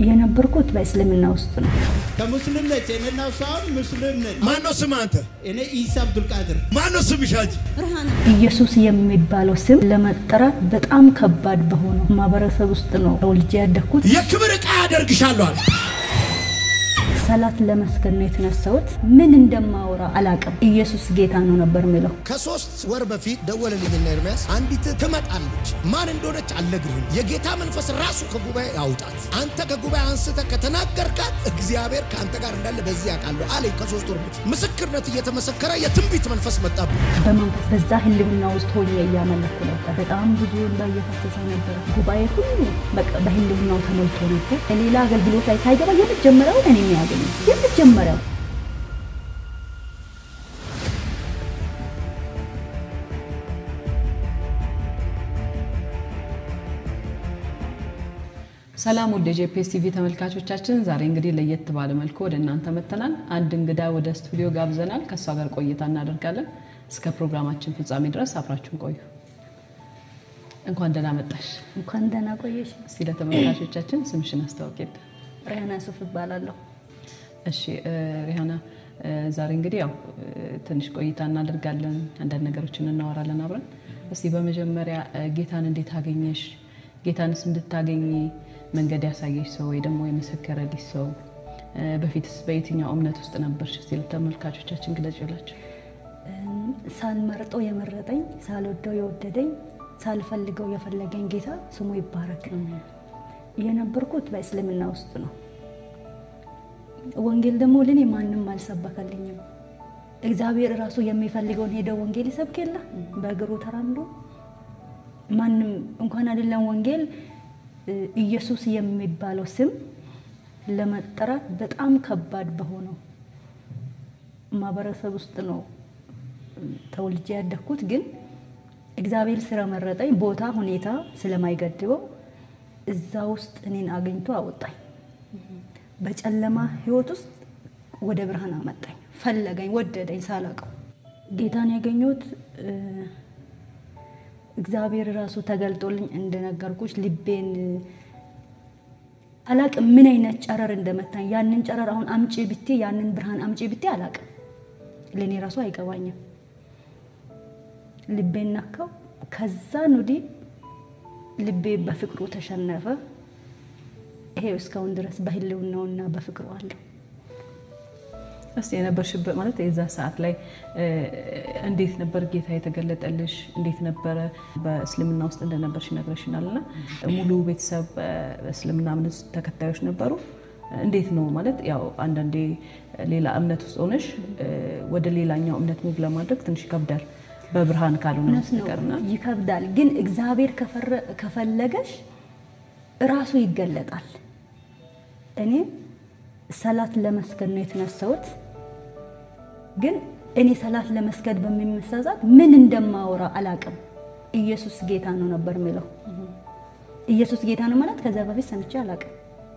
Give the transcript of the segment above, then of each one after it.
የነበርኩት በእስልምና ውስጥ ነው። ከሙስሊም ነች። እኔና እሷ አሁን ሙስሊም ነች። ማነው ስም አንተ? እኔ ኢሳ አብዱልቃድር ማነው ስምሽ አንቺ? ኢየሱስ የሚባለው ስም ለመጠራት በጣም ከባድ በሆነው ማህበረሰብ ውስጥ ነው ተወልጄ ያደግኩት። የክብር ዕቃ ያደርግሻለሁ አለ። ሰላት ለመስገድ ነው የተነሳሁት። ምን እንደማወራ አላቅም። ኢየሱስ ጌታ ነው ነበር የሚለው። ከሶስት ወር በፊት ደወለልኝና ኤርሚያስ አንዲት ትመጣለች። ማን እንደሆነች አልነግርህም። የጌታ መንፈስ ራሱ ከጉባኤ ያውጣት። አንተ ከጉባኤ አንስተህ ከተናገርካት እግዚአብሔር ከአንተ ጋር እንዳለ በዚህ ያውቃለሁ አለኝ። ከሶስት ወር በፊት ምስክርነት እየተመሰከረ የትንቢት መንፈስ መጣብኝ። በመንፈስ በዛ ህልውና ውስጥ ሆኜ እያመለኩ ነበር። በጣም ብዙ እንባ እየፈሰሰ ነበር። ጉባኤ ሁሉ በቃ በህልውናው ተሞልቶ ነበር። ሌላ አገልግሎት ላይ ሳይገባ የመጀመሪያው እኔ የሚያገኝ የመጀመሪያው ሰላም ወደ ጄፒኤስ ቲቪ ተመልካቾቻችን፣ ዛሬ እንግዲህ ለየት ባለ መልኩ ወደ እናንተ መጥተናል። አንድ እንግዳ ወደ ስቱዲዮ ጋብዘናል። ከእሷ ጋር ቆይታ እናደርጋለን። እስከ ፕሮግራማችን ፍጻሜ ድረስ አብራችሁን ቆዩ። እንኳን ደህና መጣሽ። እንኳን ደህና ቆየሽ። እስቲ ለተመልካቾቻችን ስምሽን አስታውቂልን። ሪያና ሱፍ እባላለሁ። እሺ ሪሃና፣ ዛሬ እንግዲህ ያው ትንሽ ቆይታ እናደርጋለን፣ አንዳንድ ነገሮችን እናወራለን አብረን። እስቲ በመጀመሪያ ጌታን እንዴት አገኘሽ? ጌታንስ እንድታገኝ መንገድ ያሳየሽ ሰው ወይ ደግሞ የመሰከረልሽ ሰው፣ በፊትስ በየትኛው እምነት ውስጥ ነበርሽ? እስቲ ለተመልካቾቻችን ግለጭላቸው። ሳልመርጠው የመረጠኝ፣ ሳልወደው የወደደኝ፣ ሳልፈልገው የፈለገኝ ጌታ ስሙ ይባረክ። የነበርኩት በእስልምና ውስጥ ነው። ወንጌል ደግሞ ለኔ ማንም አልሰበከልኝም። እግዚአብሔር እራሱ የሚፈልገውን ሄደው ወንጌል ይሰብክ የለ በእግሩ ተራምዶ ማንም እንኳን አይደለም ወንጌል ኢየሱስ የሚባለው ስም ለመጠራት በጣም ከባድ በሆነው ማህበረሰብ ውስጥ ነው ተወልጄ ያደግኩት። ግን እግዚአብሔር ስለመረጠኝ ቦታ ሁኔታ ስለማይገድበው እዛ ውስጥ እኔን አግኝቶ አወጣኝ። በጨለማ ህይወት ውስጥ ወደ ብርሃን አመጣኝ። ፈለገኝ፣ ወደደኝ ሳላውቀው ጌታን ያገኘሁት እግዚአብሔር ራሱ ተገልጦልኝ እንደነገርኩሽ ልቤን አላቅም ምን አይነት ጨረር እንደመታኝ ያንን ጨረር አሁን አምጪ ብቴ ያንን ብርሃን አምጪ ብቴ አላቅም። ለእኔ ራሱ አይገባኝም። ልቤን ነካው። ከዛን ወዲህ ልቤ በፍቅሩ ተሸነፈ። ይሄው እስካሁን ድረስ በህልውናውና በፍቅሩ አለው። እስቲ የነበርሽበት ማለት የዛ ሰዓት ላይ እንዴት ነበር ጌታ የተገለጠልሽ? እንዴት ነበረ? በእስልምና ውስጥ እንደነበርሽ ይነግረሽናል እና ሙሉ ቤተሰብ በእስልምና እምነት ተከታዮች ነበሩ? እንዴት ነው ማለት ያው አንዳንዴ ሌላ እምነት ውስጥ ሆነሽ ወደ ሌላኛው እምነት ሙቭ ለማድረግ ትንሽ ይከብዳል፣ በብርሃን ካልሆነ እውነት ነው በስተቀርና ይከብዳል። ግን እግዚአብሔር ከፈለገሽ እራሱ ይገለጣል። እኔ ሰላት ለመስገድ ነው የተነሳሁት። ግን እኔ ሰላት ለመስገድ በሚመሳዛት ምን እንደማወራ አላቅም። ኢየሱስ ጌታ ነው ነበር የሚለው። ኢየሱስ ጌታ ነው ማለት ከዚያ በፊት ሰምቼ አላቅም።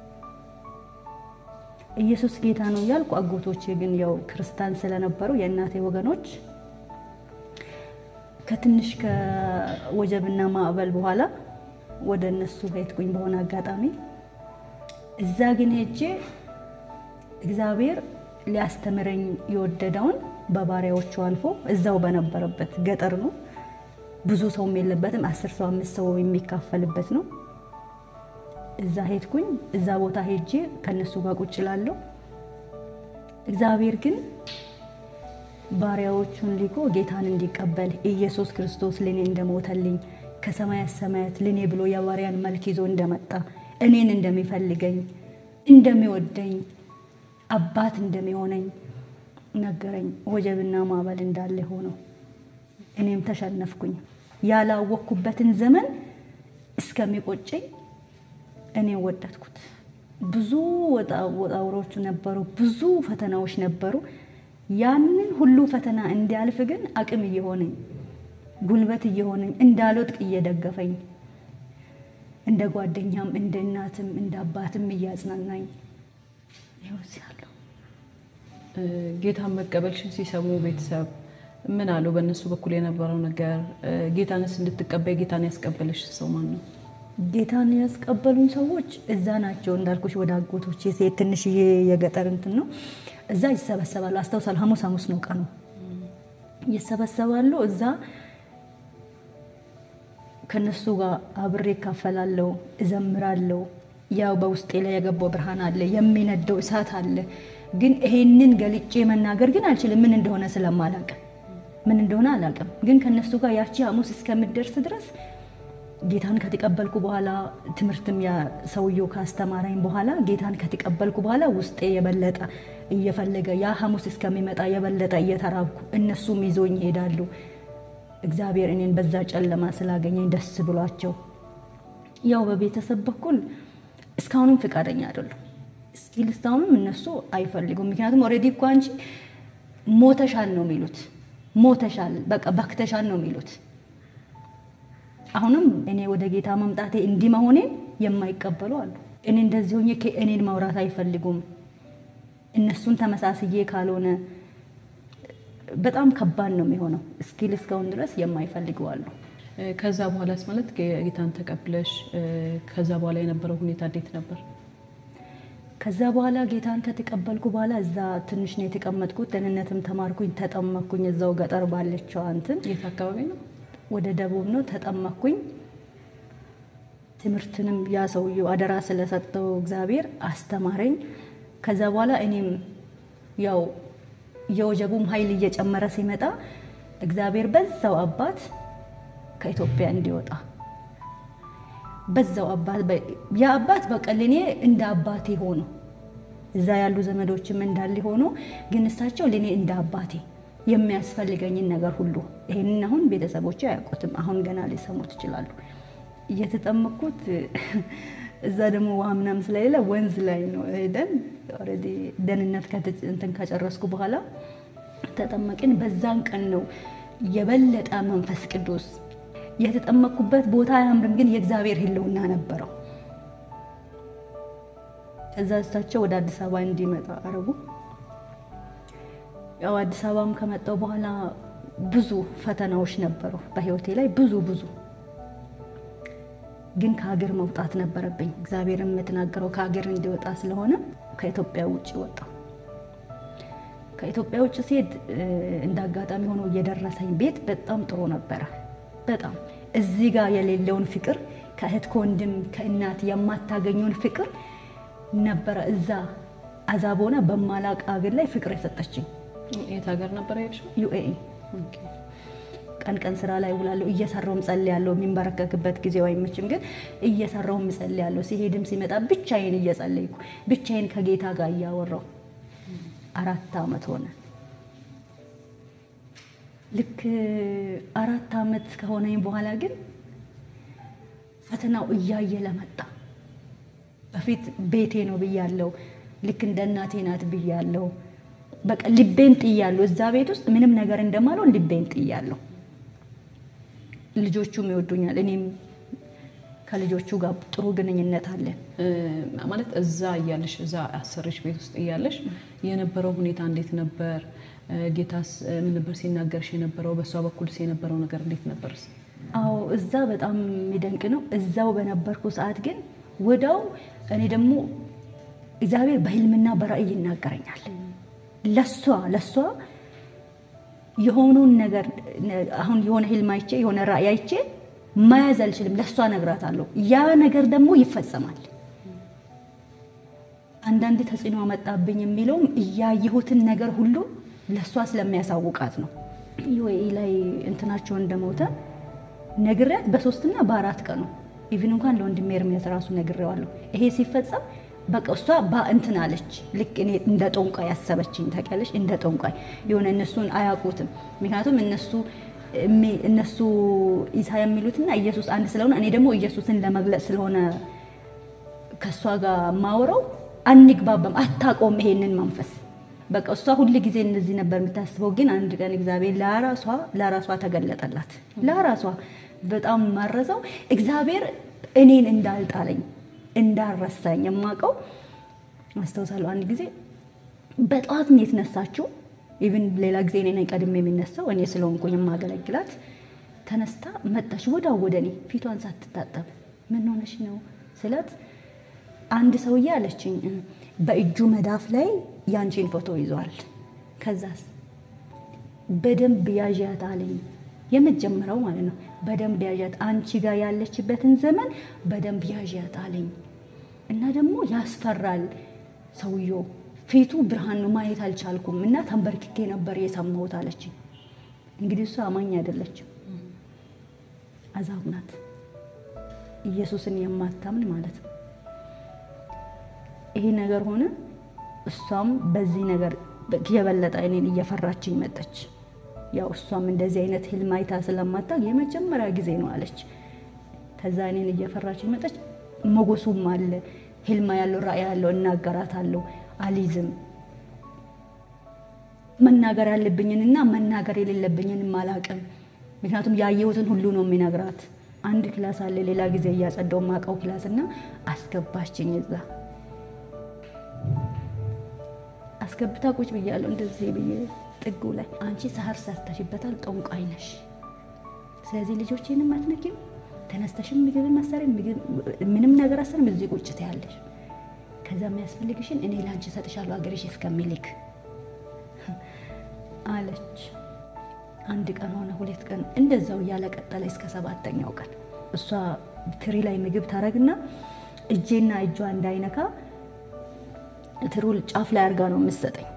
ኢየሱስ ጌታ ነው እያልኩ አጎቶቼ ግን ያው ክርስቲያን ስለነበሩ የእናቴ ወገኖች ከትንሽ ከወጀብና ማዕበል በኋላ ወደ እነሱ ሄድኩኝ በሆነ አጋጣሚ። እዛ ግን ሄጄ እግዚአብሔር ሊያስተምረኝ የወደደውን በባሪያዎቹ አልፎ እዛው በነበረበት ገጠር ነው፣ ብዙ ሰውም የለበትም፣ አስር ሰው አምስት ሰው የሚካፈልበት ነው። እዛ ሄድኩኝ። እዛ ቦታ ሄጄ ከነሱ ጋር ቁጭ እላለሁ። እግዚአብሔር ግን ባሪያዎቹን ልኮ ጌታን እንዲቀበል ኢየሱስ ክርስቶስ ለኔ እንደሞተልኝ ከሰማያት ሰማያት ለኔ ብሎ የባሪያን መልክ ይዞ እንደመጣ እኔን እንደሚፈልገኝ እንደሚወደኝ አባት እንደሚሆነኝ ነገረኝ። ወጀብና ማዕበል እንዳለ ሆነው እኔም ተሸነፍኩኝ። ያላወቅኩበትን ዘመን እስከሚቆጨኝ እኔም ወደድኩት። ብዙ ወጣውሮች ነበሩ፣ ብዙ ፈተናዎች ነበሩ። ያንን ሁሉ ፈተና እንዲያልፍ ግን አቅም እየሆነኝ ጉልበት እየሆነኝ እንዳልወድቅ እየደገፈኝ እንደ ጓደኛም እንደ እናትም እንደ አባትም እያጽናናኝ ይኸው እዚህ አለሁ። ጌታን መቀበልሽን ሲሰሙ ቤተሰብ ምን አሉ? በእነሱ በኩል የነበረው ነገር ጌታንስ እንድትቀበይ ጌታን ያስቀበልሽ ሰው ማን ነው? ጌታን ያስቀበሉኝ ሰዎች እዛ ናቸው እንዳልኩሽ፣ ወደ አጎቶቼ ሴት ትንሽዬ የገጠር እንትን ነው። እዛ ይሰበሰባሉ። አስታውሳለሁ። ሐሙስ ሐሙስ ነው ቀኑ። ይሰበሰባሉ። እዛ ከነሱ ጋር አብሬ እካፈላለሁ፣ እዘምራለሁ። ያው በውስጤ ላይ የገባው ብርሃን አለ፣ የሚነደው እሳት አለ። ግን ይሄንን ገልጬ መናገር ግን አልችልም፣ ምን እንደሆነ ስለማላውቅ ምን እንደሆነ አላውቅም። ግን ከነሱ ጋር ያቺ ሐሙስ እስከምደርስ ድረስ ጌታን ከተቀበልኩ በኋላ ትምህርትም ያ ሰውየው ካስተማረኝ በኋላ ጌታን ከተቀበልኩ በኋላ ውስጤ የበለጠ እየፈለገ ያ ሐሙስ እስከሚመጣ የበለጠ እየተራብኩ እነሱም ይዞኝ ይሄዳሉ። እግዚአብሔር እኔን በዛ ጨለማ ስላገኘኝ ደስ ብሏቸው፣ ያው በቤተሰብ በኩል እስካሁንም ፍቃደኛ አይደሉም። ስቲል እስካሁንም እነሱ አይፈልጉም። ምክንያቱም ኦልሬዲ እኮ አንቺ ሞተሻል ነው የሚሉት፣ ሞተሻል በቃ በክተሻል ነው የሚሉት። አሁንም እኔ ወደ ጌታ መምጣቴ እንዲህ መሆኔን የማይቀበሉ አሉ። እኔ እንደዚህ ሆኜ እኔን ማውራት አይፈልጉም። እነሱን ተመሳስዬ ካልሆነ በጣም ከባድ ነው የሚሆነው። እስኪል እስካሁን ድረስ የማይፈልጉ አሉ። ከዛ በኋላስ ማለት ጌታን ተቀብለሽ ከዛ በኋላ የነበረው ሁኔታ እንዴት ነበር? ከዛ በኋላ ጌታን ከተቀበልኩ በኋላ እዛ ትንሽ ነው የተቀመጥኩት። ደህንነትም ተማርኩኝ፣ ተጠመኩኝ። እዛው ገጠር ባለችው እንትን የት አካባቢ ነው? ወደ ደቡብ ነው ተጠመኩኝ። ትምህርትንም ያ ሰውየው አደራ ስለሰጠው እግዚአብሔር አስተማረኝ። ከዛ በኋላ እኔም ያው የወጀቡም ኃይል እየጨመረ ሲመጣ እግዚአብሔር በዛው አባት ከኢትዮጵያ እንዲወጣ በዛው አባት ያ አባት በቃ ለእኔ እንደ አባቴ ሆኖ እዛ ያሉ ዘመዶችም እንዳለ ሆኖ ግን እሳቸው ለእኔ እንደ አባቴ የሚያስፈልገኝን ነገር ሁሉ ይሄንን አሁን ቤተሰቦች አያውቁትም። አሁን ገና ሊሰሙት ይችላሉ። እየተጠመኩት እዛ ደግሞ ውሃ ምናምን ስለሌለ ወንዝ ላይ ነው ሄደን ኦልሬዲ ደህንነት እንትን ከጨረስኩ በኋላ ተጠመቅን። በዛን ቀን ነው የበለጠ መንፈስ ቅዱስ የተጠመቅኩበት ቦታ አያምርም፣ ግን የእግዚአብሔር ሕልውና ነበረው። ከዛ እሳቸው ወደ አዲስ አበባ እንዲመጣ አረጉ። ያው አዲስ አበባም ከመጣው በኋላ ብዙ ፈተናዎች ነበሩ በህይወቴ ላይ ብዙ ብዙ ግን ከሀገር መውጣት ነበረብኝ። እግዚአብሔር የምትናገረው ከሀገር እንዲወጣ ስለሆነ ከኢትዮጵያ ውጭ ወጣ። ከኢትዮጵያ ውጭ ሲሄድ እንደ አጋጣሚ ሆኖ እየደረሰኝ ቤት በጣም ጥሩ ነበረ። በጣም እዚህ ጋር የሌለውን ፍቅር ከእህት ከወንድም ከእናት የማታገኘውን ፍቅር ነበረ እዛ አዛቦና በማላቅ ሀገር ላይ ፍቅር የሰጠችኝ። የት ሀገር ነበር የሄድሽው? ዩኤኢ ቀን ቀን ስራ ላይ ውላለሁ። እየሰራውም ጸልያለሁ። የሚንበረከክበት ጊዜው አይመችም፣ ግን እየሰራውም ጸልያለሁ። ሲሄድም ሲመጣ ብቻዬን እየጸለይኩ ብቻዬን ከጌታ ጋር እያወራው አራት አመት ሆነ። ልክ አራት አመት ከሆነኝ በኋላ ግን ፈተናው እያየ ለመጣ በፊት ቤቴ ነው ብያለሁ። ልክ እንደ እናቴ ናት ብያለሁ። በቃ ልቤን ጥያለሁ። እዛ ቤት ውስጥ ምንም ነገር እንደማልሆን ልቤን ጥያለሁ። ልጆቹም ይወዱኛል። እኔም ከልጆቹ ጋር ጥሩ ግንኙነት አለን። ማለት እዛ እያለሽ እዛ አሰሪሽ ቤት ውስጥ እያለሽ የነበረው ሁኔታ እንዴት ነበር? ጌታስ ምን ነበር ሲናገርሽ የነበረው? በእሷ በኩልስ የነበረው ነገር እንዴት ነበር? አዎ እዛ በጣም የሚደንቅ ነው። እዛው በነበርኩ ሰዓት ግን ወዳው እኔ ደግሞ እግዚአብሔር በህልምና በራእይ ይናገረኛል። ለሷ ለሷ የሆነውን ነገር አሁን የሆነ ህልም አይቼ የሆነ ራእይ አይቼ መያዝ አልችልም። ለሷ እነግራታለሁ። ያ ነገር ደግሞ ይፈጸማል። አንዳንድ ተጽዕኖ አመጣብኝ የሚለውም እያየሁትን ነገር ሁሉ ለእሷ ስለሚያሳውቃት ነው። ዩኤኢ ላይ እንትናቸው እንደሞተ ነግሬያት በሶስትና በአራት ቀኑ ኢቭን እንኳን ለወንድሜ ኤርሚያስ ራሱ ነግሬዋለሁ። ይሄ ሲፈጸም በቃ እሷ እንትን አለች። ልክ እኔ እንደ ጦንቋይ ያሰበችኝ ታውቂያለሽ፣ እንደ ጦንቋይ የሆነ እነሱን አያውቁትም። ምክንያቱም እነሱ እነሱ ኢሳ የሚሉትና ኢየሱስ አንድ ስለሆነ እኔ ደግሞ ኢየሱስን ለመግለጽ ስለሆነ ከእሷ ጋር ማውረው አንግባባም። አታውቀውም ይሄንን መንፈስ በቃ እሷ ሁል ጊዜ እንደዚህ ነበር የምታስበው። ግን አንድ ቀን እግዚአብሔር ለራሷ ለራሷ ተገለጠላት። ለራሷ በጣም ማረሰው እግዚአብሔር እኔን እንዳልጣለኝ እንዳረሳኝ የማውቀው አስታውሳለሁ። አንድ ጊዜ በጠዋት ነው የተነሳችው። ኢቭን ሌላ ጊዜ እኔ ነኝ ቀድሜ የሚነሳው እኔ ስለሆንኩኝ የማገለግላት። ተነስታ መጣች ወዳው ወደ እኔ ፊቷን ሳትታጠብ ምን ሆነሽ ነው ስላት አንድ ሰውዬ አለችኝ በእጁ መዳፍ ላይ ያንቺን ፎቶ ይዟል። ከዛስ በደንብ ያዣት አለኝ። የመጀመሪያው ማለት ነው። በደንብ ያዣት፣ አንቺ ጋር ያለችበትን ዘመን በደንብ ያዣት አለኝ። እና ደግሞ ያስፈራል ሰውየው ፊቱ ብርሃን ነው፣ ማየት አልቻልኩም እና ተንበርክኬ ነበር የሰማሁት አለችኝ። እንግዲህ እሷ አማኝ አይደለችም፣ አዛብ ናት፣ ኢየሱስን የማታምን ማለት ነው። ይሄ ነገር ሆነ። እሷም በዚህ ነገር የበለጠ እኔን እየፈራችኝ መጠች። ያው እሷም እንደዚህ አይነት ህልም አይታ ስለማታውቅ የመጀመሪያ ጊዜ ነው አለች። ከዛ እኔን እየፈራችኝ መጠች። ሞገሱም አለ ህልማ ያለው ራእይ ያለው እናገራታለሁ፣ አሊዝም መናገር ያለብኝንና መናገር የሌለብኝንም አላውቅም። ምክንያቱም ያየሁትን ሁሉ ነው የሚነግራት። አንድ ክላስ አለ ሌላ ጊዜ እያጸዳው ማቀው ክላስ እና አስገባችኝ እዛ አስገብታ ቁጭ ብያለሁ እንደዚህ ብዬ ጥጉ ላይ አንቺ ሰሀር ሰርተሽበታል፣ ጠንቋይ ነሽ። ስለዚህ ልጆቼንም አትነኪም፣ ተነስተሽም ምግብ መሰሪ ምንም ነገር አሰርም እዚህ ቁጭ ትያለሽ። ከዛ የሚያስፈልግሽን እኔ ለአንቺ እሰጥሻለሁ አገርሽ እስከሚልክ አለች። አንድ ቀን ሆነ ሁለት ቀን እንደዛው እያለ ቀጠለ እስከ ሰባተኛው ቀን እሷ ትሪ ላይ ምግብ ታረግና እጄና እጇ እንዳይነካ ትሩል ጫፍ ላይ አድርጋ ነው የምትሰጠኝ።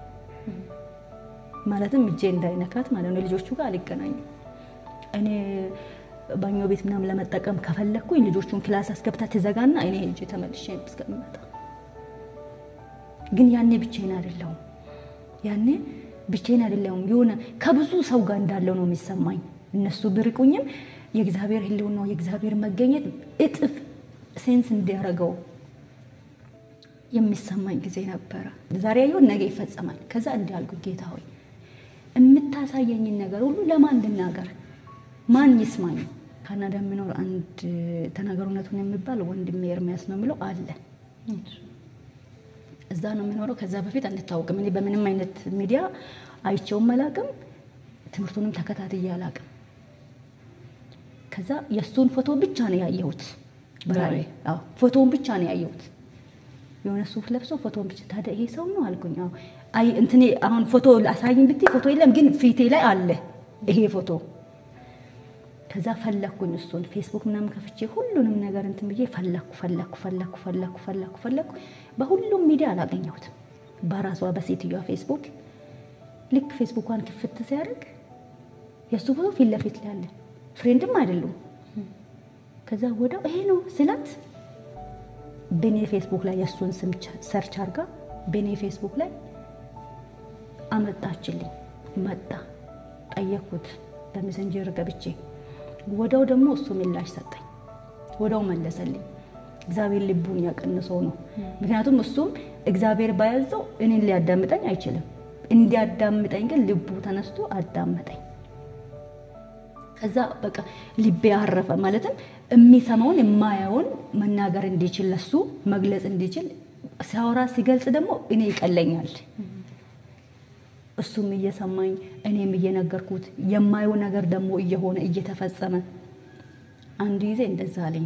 ማለትም እጄ እንዳይነካት ማለት ነው። ልጆቹ ጋር አልገናኝም። እኔ ባኞ ቤት ምናምን ለመጠቀም ከፈለግኩኝ ልጆቹን ክላስ አስገብታ ትዘጋና እኔ ሄጄ ተመልሼ እስከምመጣ ግን ያኔ ብቻዬን አይደለሁም። ያኔ ብቻዬን አይደለሁም። የሆነ ከብዙ ሰው ጋር እንዳለው ነው የሚሰማኝ። እነሱ ብርቁኝም የእግዚአብሔር ሕልውና የእግዚአብሔር መገኘት እጥፍ ሴንስ እንዲያደርገው የሚሰማኝ ጊዜ ነበረ። ዛሬ ያየሁት ነገ ይፈጸማል። ከዛ እንዲያልኩ ጌታ ሆይ የምታሳየኝን ነገር ሁሉ ለማን እንድናገር ማን ይስማኝ? ካናዳ የሚኖር አንድ ተናገር እውነቱን የሚባል ወንድሜ ኤርሚያስ ነው የሚለው አለ። እዛ ነው የሚኖረው። ከዛ በፊት አንታወቅም። እኔ በምንም አይነት ሚዲያ አይቼውም አላቅም፣ ትምህርቱንም ተከታትዬ አላቅም። ከዛ የእሱን ፎቶ ብቻ ነው ያየሁት። በራእይ አዎ፣ ፎቶውን ብቻ ነው ያየሁት። የሆነ ሱፍ ለብሶ ፎቶን ብቻ። ታዲያ ይሄ ሰው ነው አልኩኝ። አዎ፣ አይ እንትኔ አሁን ፎቶ አሳይኝ ብትይ ፎቶ የለም፣ ግን ፊቴ ላይ አለ ይሄ ፎቶ። ከዛ ፈለኩኝ እሱን ፌስቡክ ምናምን ከፍቼ ሁሉንም ነገር እንትን ብዬ ፈለኩ ፈለኩ ፈለኩ ፈለኩ ፈለኩ ፈለኩ። በሁሉም ሚዲያ አላገኘሁትም። በራሷ በሴትዮዋ ፌስቡክ ልክ ፌስቡኳን ክፍት ሲያደርግ የእሱ ፎቶ ፊት ለፊት ላይ አለ። ፍሬንድም አይደሉም። ከዛ ወዲያው ይሄ ነው ስላት በኔ ፌስቡክ ላይ የእሱን ስም ሰርች አርጋ በኔ ፌስቡክ ላይ አመጣችልኝ። መጣ ጠየኩት በሜሴንጀር ገብቼ ወዳው ደግሞ እሱ ምላሽ ሰጠኝ። ወዳው መለሰልኝ። እግዚአብሔር ልቡን ያቀንሰው ነው። ምክንያቱም እሱም እግዚአብሔር ባያዘው እኔን ሊያዳምጠኝ አይችልም። እንዲያዳምጠኝ ግን ልቡ ተነስቶ አዳመጠኝ። ከዛ በቃ ልቤ አረፈ። ማለትም የሚሰማውን የማየውን መናገር እንዲችል ለሱ መግለጽ እንዲችል ሲያወራ ሲገልጽ ደግሞ እኔ ይቀለኛል። እሱም እየሰማኝ እኔም እየነገርኩት የማየው ነገር ደግሞ እየሆነ እየተፈጸመ አንድ ጊዜ እንደዛ አለኝ።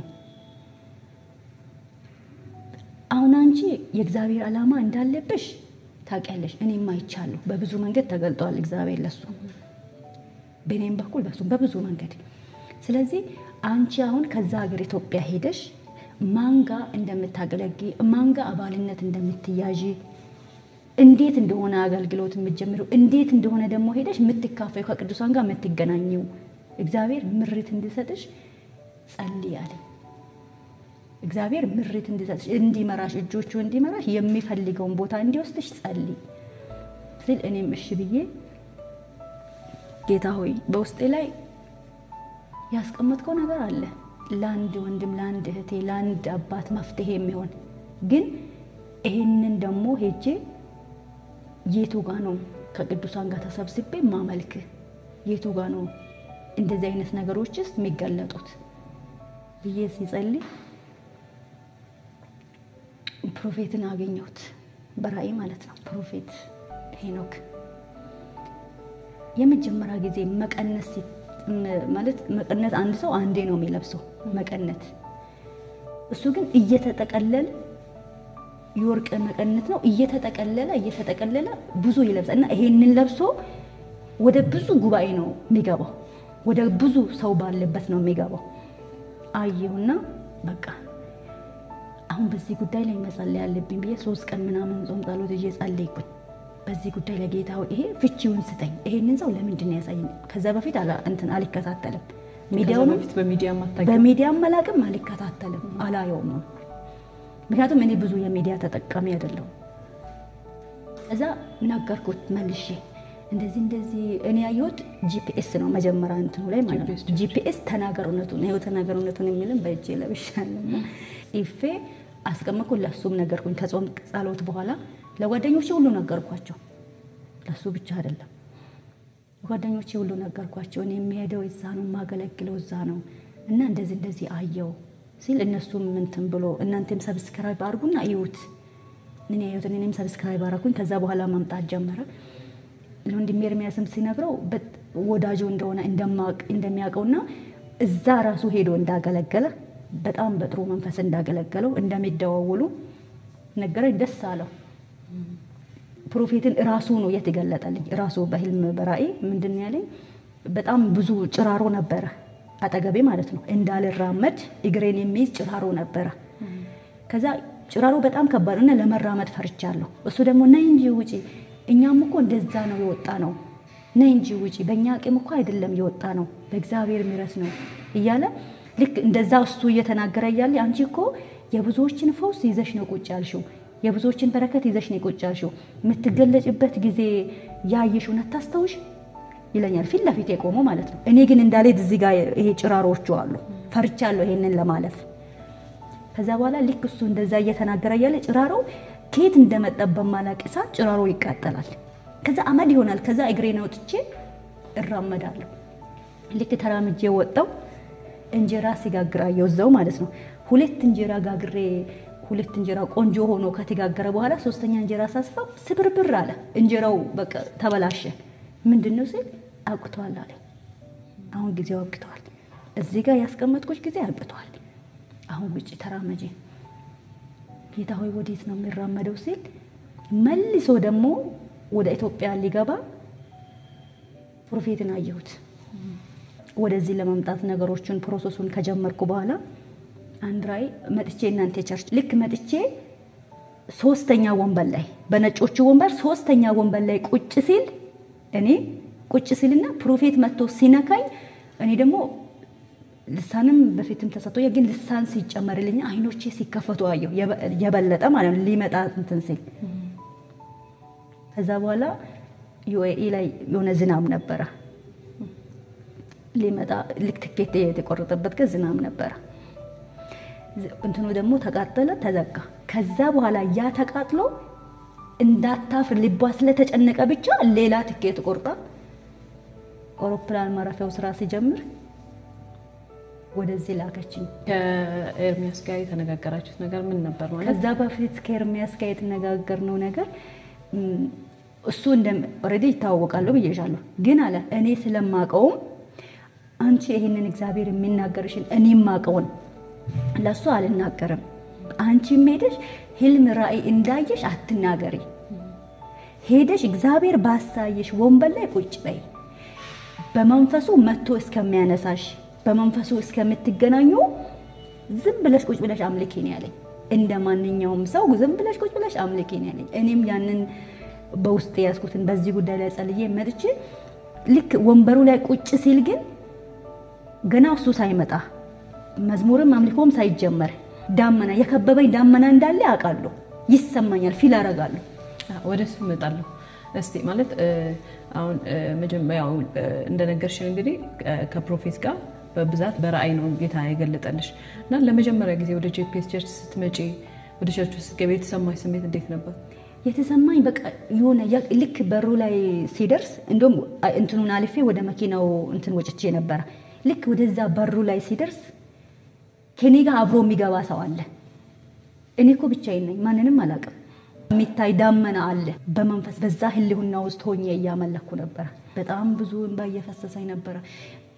አሁን አንቺ የእግዚአብሔር ዓላማ እንዳለብሽ ታውቂያለሽ። እኔም አይቻለሁ። በብዙ መንገድ ተገልጧል እግዚአብሔር ለሱ በእኔም በኩል በሱም በብዙ መንገድ። ስለዚህ አንቺ አሁን ከዛ ሀገር ኢትዮጵያ ሄደሽ ማንጋ እንደምታገለጊ ማንጋ አባልነት እንደምትያዥ እንዴት እንደሆነ አገልግሎት የምትጀምረው እንዴት እንደሆነ ደግሞ ሄደሽ የምትካፈዩ ከቅዱሳን ጋር የምትገናኘው እግዚአብሔር ምሪት እንዲሰጥሽ ጸልይ አለኝ። እግዚአብሔር ምሪት እንዲሰጥሽ እንዲመራሽ፣ እጆቹ እንዲመራሽ የሚፈልገውን ቦታ እንዲወስድሽ ጸልይ ስል እኔም እሺ ብዬ ጌታ ሆይ በውስጤ ላይ ያስቀመጥከው ነገር አለ ለአንድ ወንድም፣ ለአንድ እህቴ፣ ለአንድ አባት መፍትሄ የሚሆን ግን ይሄንን ደግሞ ሄጄ የቱ ጋ ነው ከቅዱሳን ጋር ተሰብስቤ ማመልክ? የቱ ጋ ነው እንደዚህ አይነት ነገሮችስ የሚገለጡት ብዬ ሲጸልይ ፕሮፌትን አገኘሁት። በራእይ ማለት ነው። ፕሮፌት ሄኖክ የመጀመሪያ ጊዜ መቀነት ማለት መቀነት አንድ ሰው አንዴ ነው የሚለብሰው። መቀነት እሱ ግን እየተጠቀለለ የወርቅ መቀነት ነው እየተጠቀለለ እየተጠቀለለ ብዙ ይለብሳል እና ይሄንን ለብሶ ወደ ብዙ ጉባኤ ነው የሚገባው። ወደ ብዙ ሰው ባለበት ነው የሚገባው። አየሁና በቃ አሁን በዚህ ጉዳይ ላይ መጸለይ ያለብኝ ብዬ ሶስት ቀን ምናምን ጾም ጸሎት ይዤ ጸለይኩኝ። በዚህ ጉዳይ ላይ ጌታ ሆይ ይሄ ፍቺውን ስጠኝ፣ ይሄንን ሰው ለምንድን ነው ያሳየኝ? ከዛ በፊት አላ- እንትን አልከታተልም ከዛ ሚዲያውንም በፊት በሚዲያ ማታውቂው በሚዲያም መላቅም አልከታተልም አላየውም። ምክንያቱም እኔ ብዙ የሚዲያ ተጠቃሚ አይደለሁም። እዛ ነገርኩት መልሼ እንደዚህ እንደዚህ እኔ ያየሁት ጂፒኤስ ነው መጀመሪያ እንትኑ ላይ ማለት ነው። GPS ጂፒኤስ ተናገር እውነቱን ይኸው ተናገር እውነቱን የሚልም በእጄ ለብሻለሁ ጽፌ አስቀመጥኩ። ለሱም ነገርኩኝ። ከጾም ጸሎት በኋላ ለጓደኞቼ ሁሉ ነገርኳቸው። ለሱ ብቻ አይደለም ጓደኞቼ ሁሉ ነገርኳቸው። እኔ የሚሄደው እዛ ነው የማገለግለው እዛ ነው እና እንደዚህ እንደዚህ አየው ሲል እነሱም እንትን ብሎ እናንተም ሰብስክራይብ አድርጉና እዩት። እኔ ያየሁትን እኔም ሰብስክራይብ አደረኩኝ። ከዛ በኋላ ማምጣት ጀመረ። ለወንድሜ ኤርሚያስም ሲነግረው በጥ- ወዳጁ እንደሆነ እንደማቅ- እንደሚያውቀውና እዛ ራሱ ሄዶ እንዳገለገለ በጣም በጥሩ መንፈስ እንዳገለገለው እንደሚደዋወሉ ነገረኝ። ደስ አለው። ፕሮፌትን ራሱ ነው የተገለጠልኝ። ራሱ በህልም በራእይ ምንድን ነው ያለኝ? በጣም ብዙ ጭራሮ ነበረ አጠገቤ ማለት ነው። እንዳልራመድ እግሬን የሚይዝ ጭራሮ ነበረ። ከዛ ጭራሮ በጣም ከባድ እና ለመራመድ ፈርቻለሁ። እሱ ደግሞ ነይ እንጂ ውጪ፣ እኛም እኮ እንደዛ ነው የወጣ ነው። ነይ እንጂ ውጪ፣ በእኛ አቅም እኮ አይደለም የወጣ ነው፣ በእግዚአብሔር ምሕረት ነው እያለ ልክ እንደዛ እሱ እየተናገረ እያለ አንቺ እኮ የብዙዎችን ፈውስ ይዘሽ ነው ቁጭ ያልሽው የብዙዎችን በረከት ይዘሽ ነው ቁጭ ያልሽው። የምትገለጭበት ጊዜ ያየሽውን አታስታውሽ ይለኛል፣ ፊት ለፊት የቆመው ማለት ነው። እኔ ግን እንዳልሄድ እዚህ ጋር ይሄ ጭራሮቹ አሉ፣ ፈርቻለሁ ይሄንን ለማለፍ። ከዛ በኋላ ልክ እሱ እንደዛ እየተናገረ እያለ ጭራሮ ከየት እንደመጣ በማላቅ እሳት ጭራሮ ይቃጠላል። ከዛ አመድ ይሆናል። ከዛ እግሬን አውጥቼ እራመዳለሁ። ልክ ተራምጄ ወጣው እንጀራ ሲጋግር አየሁ እዛው ማለት ነው። ሁለት እንጀራ ጋግሬ ሁለት እንጀራ ቆንጆ ሆኖ ከተጋገረ በኋላ ሶስተኛ እንጀራ ሳስፋው ስብርብር አለ። እንጀራው በቃ ተበላሸ። ምንድን ነው ስል አብቅተዋል አለ። አሁን ጊዜው አብቅተዋል። እዚህ ጋር ያስቀመጥኩት ጊዜ አብቅተዋል። አሁን ውጭ ተራመጄ ጌታ ሆይ ወዴት ነው የሚራመደው ሲል መልሶ ደግሞ ወደ ኢትዮጵያ ሊገባ ፕሮፌትን አየሁት። ወደዚህ ለመምጣት ነገሮችን ፕሮሰሱን ከጀመርኩ በኋላ አንድ ራይ መጥቼ እናንተ ቸርች ልክ መጥቼ ሶስተኛ ወንበር ላይ በነጮቹ ወንበር ሶስተኛ ወንበር ላይ ቁጭ ሲል እኔ ቁጭ ሲልና ፕሮፌት መጥቶ ሲነካኝ እኔ ደግሞ ልሳንም በፊትም ተሰጥቶ ግን ልሳን ሲጨመርልኝ አይኖቼ ሲከፈቱ አየሁ። የበለጠ ማለት ነው ሊመጣ እንትን ሲል ከዛ በኋላ ዩኤኢ ላይ የሆነ ዝናብ ነበረ ሊመጣ ልክ ትኬት የተቆረጠበት ግን ዝናብ ነበረ። እንትኑ ደግሞ ተቃጠለ፣ ተዘጋ። ከዛ በኋላ ያ ተቃጥሎ እንዳታፍር ልቧ ስለተጨነቀ ብቻ ሌላ ትኬት ቆርጣ አውሮፕላን ማረፊያው ስራ ሲጀምር ወደዚህ ላከችኝ። ከኤርሚያስ ጋር የተነጋገራችሁት ነገር ምን ነበር ማለት? ከዛ በፊት ከኤርሚያስ ጋር የተነጋገርነው ነገር እሱ እንደ ኦልሬዲ ይታወቃሉ ብዬሻለሁ፣ ግን አለ እኔ ስለማቀውም አንቺ ይሄንን እግዚአብሔር የሚናገርሽን እኔ ማቀውን ለእሱ አልናገርም። አንቺም ሄደሽ ህልም ራእይ እንዳየሽ አትናገሪ። ሄደሽ እግዚአብሔር ባሳየሽ ወንበር ላይ ቁጭ በይ። በመንፈሱ መጥቶ እስከሚያነሳሽ በመንፈሱ እስከምትገናኙ ዝም ብለሽ ቁጭ ብለሽ አምልኪ ነው ያለኝ። እንደ ማንኛውም ሰው ዝም ብለሽ ቁጭ ብለሽ አምልኪ ነው ያለኝ። እኔም ያንን በውስጥ ያዝኩትን በዚህ ጉዳይ ላይ ጸልዬ መጥቼ ልክ ወንበሩ ላይ ቁጭ ሲል ግን ገና እሱ ሳይመጣ መዝሙርም አምልኮም ሳይጀመር ዳመና የከበበኝ ዳመና እንዳለ አውቃለሁ፣ ይሰማኛል፣ ፊል አረጋለሁ። ወደ እሱ እመጣለሁ። እስቲ ማለት አሁን መጀመሪያው እንደነገርሽን እንግዲህ ከፕሮፌት ጋር በብዛት በራእይ ነው ጌታ የገለጠልሽ እና ለመጀመሪያ ጊዜ ወደ ጄፒኤስ ቸርች ስትመጪ ወደ ቸርች ስትገቢ የተሰማሽ ስሜት እንዴት ነበር? የተሰማኝ በቃ የሆነ ልክ በሩ ላይ ሲደርስ እንደውም እንትኑን አልፌ ወደ መኪናው እንትን ወጭቼ ነበረ። ልክ ወደዛ በሩ ላይ ሲደርስ ከኔ ጋር አብሮ የሚገባ ሰው አለ። እኔ እኮ ብቻዬን ነኝ፣ ማንንም አላውቅም። የሚታይ ዳመና አለ። በመንፈስ በዛ ህልውና ውስጥ ሆኜ እያመለኩ ነበረ። በጣም ብዙ እንባ እየፈሰሰኝ ነበረ።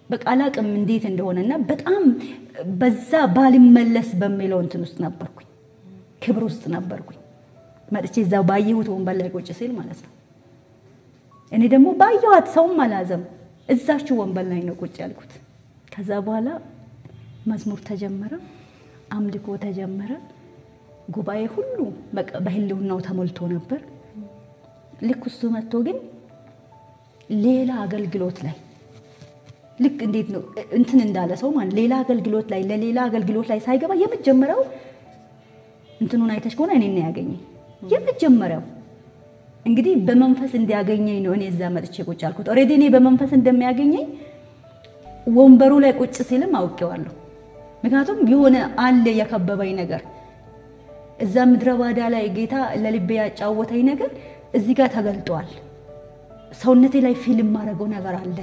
በቃ አላቅም እንዴት እንደሆነና በጣም በዛ ባልመለስ በሚለው እንትን ውስጥ ነበርኩኝ፣ ክብር ውስጥ ነበርኩኝ። መጥቼ እዛው ባየሁት ወንበር ላይ ቁጭ ሲል ማለት ነው። እኔ ደግሞ ባየኋት ሰውም አላዘም እዛችሁ ወንበር ላይ ነው ቁጭ ያልኩት። ከዛ በኋላ መዝሙር ተጀመረ፣ አምልኮ ተጀመረ። ጉባኤ ሁሉ በቃ በህልውናው ተሞልቶ ነበር። ልክ እሱ መጥቶ ግን ሌላ አገልግሎት ላይ ልክ እንዴት ነው እንትን እንዳለ ሰው ማለት ሌላ አገልግሎት ላይ ለሌላ አገልግሎት ላይ ሳይገባ የመጀመሪያው እንትኑን አይተሽ ከሆነ እኔን ነው ያገኘኝ። የመጀመሪያው እንግዲህ በመንፈስ እንዲያገኘኝ ነው እኔ እዛ መጥቼ ቁጭ አልኩት። ኦልሬዲ እኔ በመንፈስ እንደሚያገኘኝ ወንበሩ ላይ ቁጭ ሲልም አውቄዋለሁ። ምክንያቱም የሆነ አለ የከበበኝ ነገር እዛ ምድረ ባዳ ላይ ጌታ ለልቤ ያጫወተኝ ነገር እዚህ ጋር ተገልጧል። ሰውነቴ ላይ ፊልም ማድረገው ነገር አለ።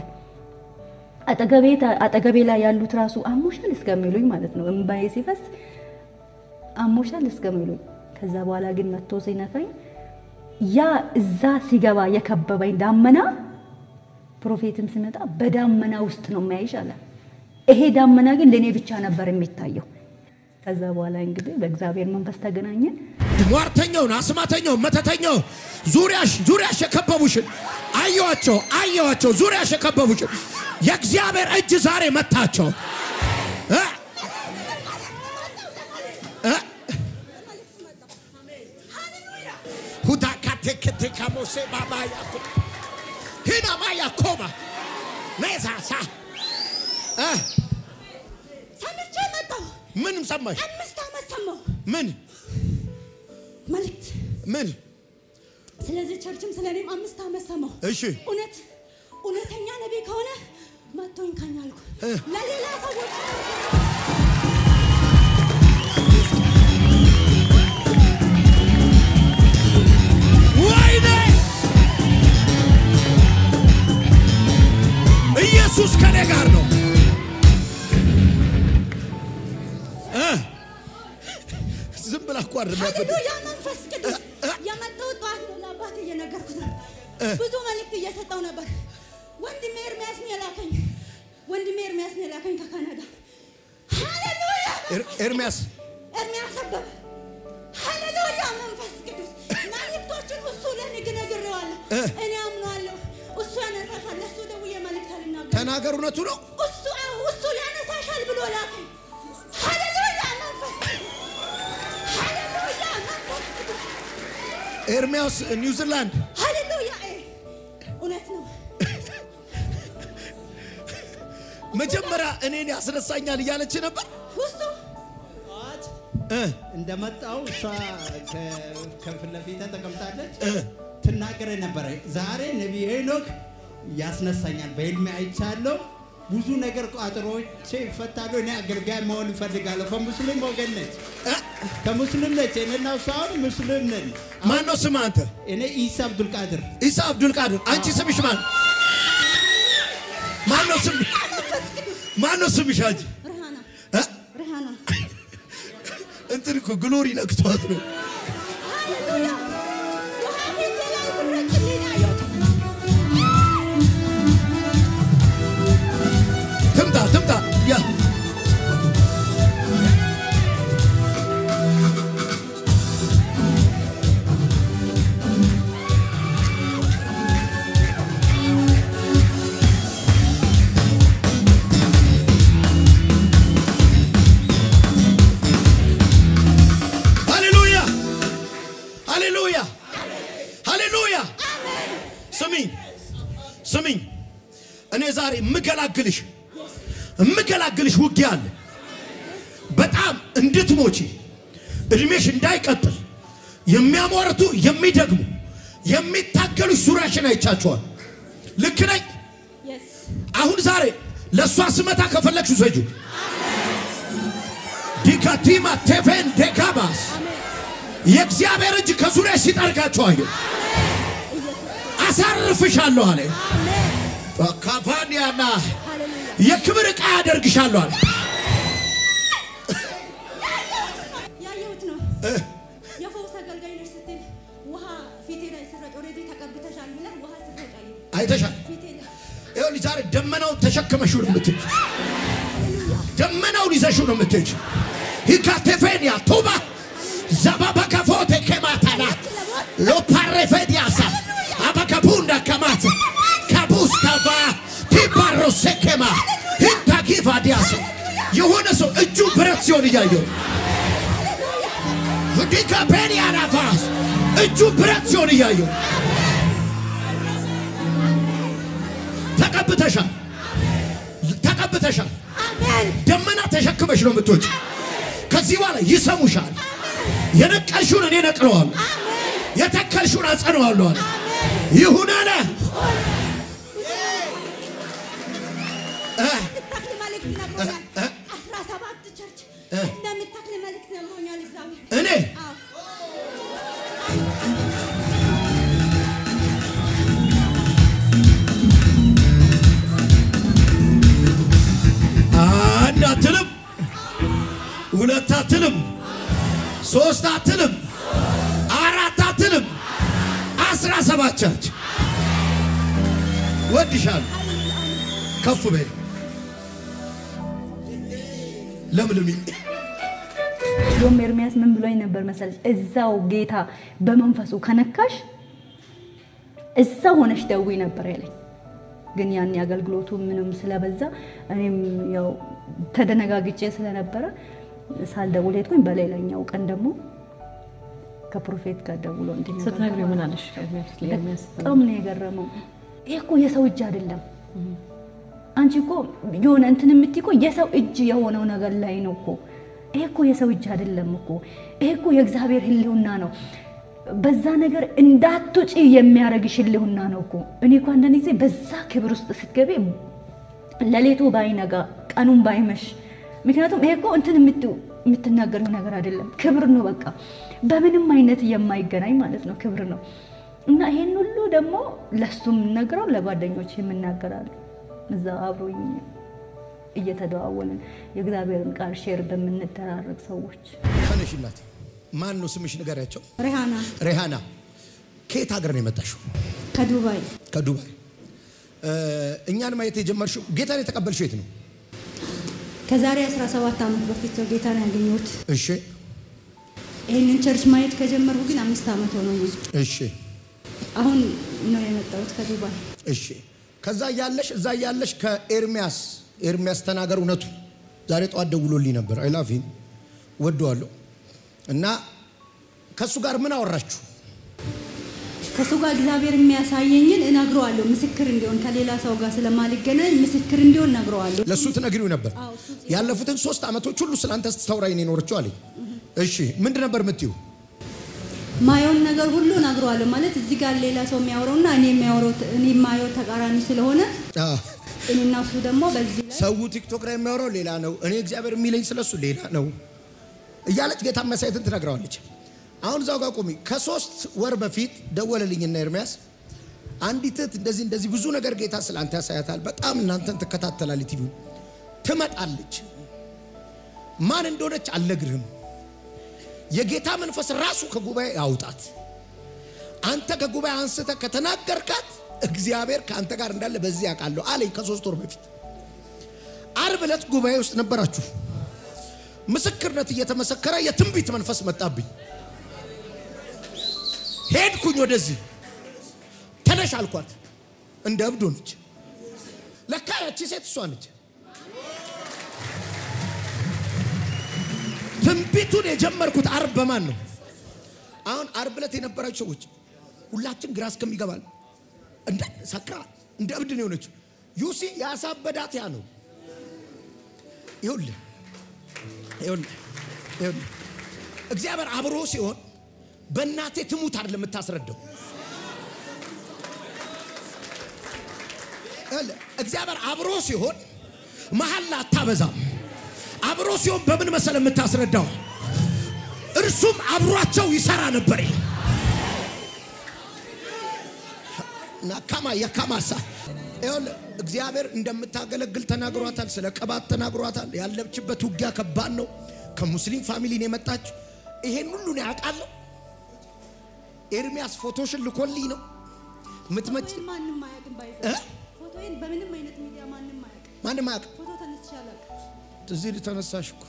አጠገቤ ላይ ያሉት ራሱ አሞሻል እስከሚሉኝ ማለት ነው። እምባዬ ሲፈስ አሞሻል እስከሚሉኝ። ከዛ በኋላ ግን መጥቶ ሲነካኝ ያ እዛ ሲገባ የከበበኝ ዳመና ፕሮፌትም ሲመጣ በዳመና ውስጥ ነው የሚያይሽ አለ። ይሄ ዳመና ግን ለእኔ ብቻ ነበር የሚታየው። ከዛ በኋላ እንግዲህ በእግዚአብሔር መንፈስ ተገናኘን። ሟርተኛውን፣ አስማተኛውን፣ መተተኛውን ዙሪያሽ ዙሪያሽ የከበቡሽን አየዋቸው አየዋቸው ዙሪያሽ የከበቡሽን የእግዚአብሔር እጅ ዛሬ መታቸው። እ? እ? ሁታካቴክቴካሞሴ ባባያ ሂና ማያ ኮባ ነዛሳ እ? ሰምቼ መጣሁ። ምን ሰማሽ? አምስት ዓመት ሰማሁ ምን መልእክት። ምን? ስለዚህ ቸርችም ስለ እኔም አምስት ዓመት ሰማሁ። እሺ እውነት እውነተኛ ነቢይ ከሆነ መጥቶኝ ካኝ አልኩ። እ። ለሌላ ሰዎች ወይኔ ኢየሱስ ከኔ ጋር ነው። እ? ዝም ብላ እኮ አይደለም ያበደ- ሃሌሉያ መንፈስ ቅዱስ የመጣሁት ጠዋት ነው። ለአባቴ እየነገርኩት ነው። ብዙ መልእክት እየሰጠው ነበር። ወንድሜ ኤርሚያስ ነው የላከኝ። ወንድሜ ኤርሚያስ ነው የላከኝ ከካናዳ። ሃሌሉያ ኤር- ኤርሚያስ ኤርሚያስ አበበ ሃሌሉያ መንፈስ ቅዱስ መልእክቶችን እሱ ለእኔ ግን ነግሬዋለሁ። እ። እኔ አምነዋለሁ። እሱ ያነሳሻል። ለእሱ ደውዬ መልእክት አልናገርም። ተናገር፣ እውነቱ ነው። እሱ አዎ እሱ ያነሳሻል ብሎ ላከኝ። ሃሌሉያ መንፈስ ቅዱስ ሃሌሉያ መንፈስ ቅዱስ ኤርሚያስ ኒውዚላንድ ሃሌሉያ እ፣ እውነት ነው። መጀመሪያ እኔን ያስነሳኛል እያለች ነበር። እሱ ጠዋት እ? እንደመጣው እሷ ከ- ከፊት ለፊት ተቀምጣለች እ? ትናገረ ነበረ። ዛሬ ነቢይ ሄኖክ ያስነሳኛል፣ በህልሜ አይቻለሁ። ብዙ ነገር ቋጥሮቼ ይፈታሉ። እኔ አገልጋይ መሆን እፈልጋለሁ። ከሙስሊም ወገን ነች፣ እ? ከሙስሊም ነች። እኔና እሷ አሁን ሙስሊም ነን። ማን ነው ስም አንተ? እኔ ኢሳ አብዱልቃድር ኢሳ አብዱል ቃድር። አንቺ ስምሽ ማን? ማን ነው ስም? ማን ነው ስምሽ አንቺ? ርሃና እ? ርሃና እንትን እኮ ግሎሪ ነክቷት ነው። ሃሌሉያ ውሃ ፊቴ ላይ ብረጭልኝ አየሁት። ትምጣ ትምጣ። ያ ሃሌሉያ ሃሌሉያ ሃሌሉያ። ስሚኝ ስሚኝ፣ እኔ ዛሬ የምገላግልሽ የምገላግልሽ ውጊያ አለ። በጣም እንድትሞቺ እድሜሽ እንዳይቀጥል የሚያሟርቱ የሚደግሙ የሚታገሉሽ ዙሪያሽን አይቻቸዋል። ልክ ነኝ? Yes. አሁን ዛሬ ለእሷ ስመታ ከፈለግሽ ውሰጁ። ዲካቲማ ቴፌን ዴካባስ የእግዚአብሔር እጅ ከዙሪያ ሲጠርጋቸው አየሁ። አሳርፍሻለሁ አለ። ካፋንያና የክብር ዕቃ ያደርግሻለሁ አለ። ያየሁት ነው። የፈውስ አገልጋይ ነሽ ስትል ውሃ ፊቴ ላይ ስረጭ ኦልሬዲ ተቀብተሻል ብለህ ውሃ ስረጭ አየሁ አይተሻል? ፊቴ ላይ ይኸውልሽ ዛሬ ደመናውን ተሸክመሽው ነው የምትሄጂው። ደመናውን ይዘሽው ነው የምትሄጂው። ሂካቴፌንያ ቱባ ዘባበከፎቴ ኬማታና ሎፓሬፌዲያሳ አበከቡንዳ ከማት ከቡስ ከቫ ቲባሮሴኬማ ሂንታጊቫ ዲያስ የሆነ ሰው እጁ ብረት ሲሆን እያየው ዲካፔንያናፋስ እጁ ብረት ሲሆን እያየው ተቀብተሻል፣ ተቀብተሻል። ደመና ተሸክመሽ ነው የምትወጪ። ከዚህ በኋላ ይሰሙሻል። የነቀልሽውን እኔ ነቅለዋለሁ፣ የተከልሽውን አጸነዋለሁ አለ። ይሁን አለ። እንደምትተክል መልእክት ነግሮኛል። አስራ ሰባት ቸርች እንደምትተክል መልእክት ነግሮኛል እግዚአብሔር። እኔ አዎ አንድ አትልም፣ ሁለት አትልም፣ ሶስት አትልም፣ አራት አትልም፣ አስራ ሰባት ቸርች ወድሻል። ከፍ በይ ለምልሚ ዮም ኤርሚያስ ምን ብሎኝ ነበር መሰለሽ? እዛው ጌታ በመንፈሱ ከነካሽ እዛው ሆነሽ ደዊ ነበር ያለኝ። ግን ያን አገልግሎቱ ምንም ስለበዛ እኔም ያው ተደነጋግጬ ስለነበረ ሳልደውል ሄድኩኝ። በሌላኛው ቀን ደግሞ ከፕሮፌት ጋር ደውሎ እንዲነገር ስትነግሪው ምን አለሽ? ኤርሚያስ ለኤርሚያስ በጣም ነው የገረመው። ይሄ እኮ የሰው እጅ አይደለም። አንቺ እኮ የሆነ እንትን የምትይ እኮ የሰው እጅ የሆነው ነገር ላይ ነው እኮ። ይሄ እኮ የሰው እጅ አይደለም እኮ። ይሄ እኮ የእግዚአብሔር ሕልውና ነው። በዛ ነገር እንዳትውጪ የሚያደርግሽ ሕልውና ነው እኮ። እኔ እኮ አንዳንድ ጊዜ በዛ ክብር ውስጥ ስትገቢ ሌሊቱ ባይነጋ ቀኑን ባይመሽ፣ ምክንያቱም ይሄ እኮ እንትን የምት- የምትናገረው ነገር አይደለም፣ ክብር ነው። በቃ በምንም አይነት የማይገናኝ ማለት ነው፣ ክብር ነው። እና ይሄን ሁሉ ደግሞ ለሱ የምናገረው ለጓደኞች የምናገራሉ እዛ አብሮኝ እየተደዋወልን የእግዚአብሔርን ቃል ሼር በምንደራረግ ሰዎች ተነሽ እናቴ። ማን ነው ስምሽ? ንገሪያቸው። ሬሃና ሬሃና ከየት ሀገር ነው የመጣሽው? ከዱባይ ከዱባይ። እ፣ እኛን ማየት የጀመርሽው ጌታን የተቀበልሽው የት ነው? ከዛሬ 17 ዓመት በፊት ነው ጌታን ያገኘሁት። እሺ ይህንን ቸርች ማየት ከጀመርኩ ግን አምስት ዓመት ሆኖኛል። እሺ አሁን ነው የመጣሁት ከዱባይ። እሺ ከዛ እያለሽ እዛ እያለሽ ከኤርሚያስ ኤርሚያስ ተናገር እውነቱ ዛሬ ጠዋት ደውሎልኝ ነበር። አይ ላቭ ሂም ወደዋለሁ። እና ከእሱ ጋር ምን አወራችሁ? ከሱ ጋር እግዚአብሔር የሚያሳየኝን እነግረዋለሁ። ምስክር እንዲሆን ከሌላ ሰው ጋር ስለማልገናኝ ምስክር እንዲሆን እነግረዋለሁ። ለእሱ ትነግሪው ነበር። አዎ፣ እሱ ያለፉትን ሶስት ዓመቶች ሁሉ ስለአንተ ስታወራኝ ነው የኖረችው አለኝ። እሺ ምንድን ነበር የምትይው? ማየውን ነገር ሁሉ እነግረዋለሁ። ማለት እዚህ ጋር ሌላ ሰው የሚያወራውና እኔ የሚያወራው እኔ የማየው ተቃራኒ ስለሆነ አዎ፣ እኔና እሱ ደግሞ በዚህ ላይ ሰው ቲክቶክ ላይ የሚያወራው ሌላ ነው፣ እኔ እግዚአብሔር የሚለኝ ስለሱ ሌላ ነው እያለች ጌታ መሳየትን ትነግረዋለች። አሁን እዛው ጋር ቆሚ። ከሶስት ወር በፊት ደወለልኝና ኤርሚያስ አንዲት እህት እንደዚህ እንደዚህ ብዙ ነገር ጌታ ስለ አንተ ያሳያታል፣ በጣም እናንተን ትከታተላለች፣ ቲቪ ትመጣለች። ማን እንደሆነች አልነግርህም። የጌታ መንፈስ ራሱ ከጉባኤ ያውጣት። አንተ ከጉባኤ አንስተ ከተናገርካት እግዚአብሔር ከአንተ ጋር እንዳለ በዚህ ያውቃለሁ አለኝ። ከሶስት ወር በፊት አርብ ዕለት ጉባኤ ውስጥ ነበራችሁ። ምስክርነት እየተመሰከረ የትንቢት መንፈስ መጣብኝ። ሄድኩኝ ወደዚህ ተነሽ አልኳት። እንደ እብድ ሆነች። ለካ ያቺ ሴት እሷ ነች። ትንቢቱን የጀመርኩት አርብ በማን ነው? አሁን አርብ ዕለት የነበራችሁ ሰዎች ሁላችን ግራ እስከሚገባል እንደ ሰክራ እንደ እብድ ነው የሆነችው። ዩሲ ያሳበዳት ያ ነው። ይኸውልህ ይኸውልህ ይኸውልህ እግዚአብሔር አብሮ ሲሆን በእናቴ ትሙት አይደለም የምታስረዳው። ይኸውልህ እግዚአብሔር አብሮ ሲሆን መሀል አታበዛም። አብሮ ሲሆን በምን መሰለ የምታስረዳው? እርሱም አብሯቸው ይሰራ ነበር። ናካማ የካማሳ ይኸውልህ እግዚአብሔር እንደምታገለግል ተናግሯታል። ስለ ቅባት ተናግሯታል። ያለችበት ውጊያ ከባድ ነው። ከሙስሊም ፋሚሊ ነው የመጣችው። ይሄን ሁሉ ነው ያውቃለሁ። ኤርሚያስ ፎቶሽን ልኮልኝ ነው ምትመጪ ማንም አያውቅም። ባይዘ እ? ፎቶ ፎቶዬን በምንም አይነት ሚዲያ ማንም አያውቅም። ማንም አያውቅም። ፎቶ ተነስቼ አላውቅም። እዚህ ልተነሳሽ እኮ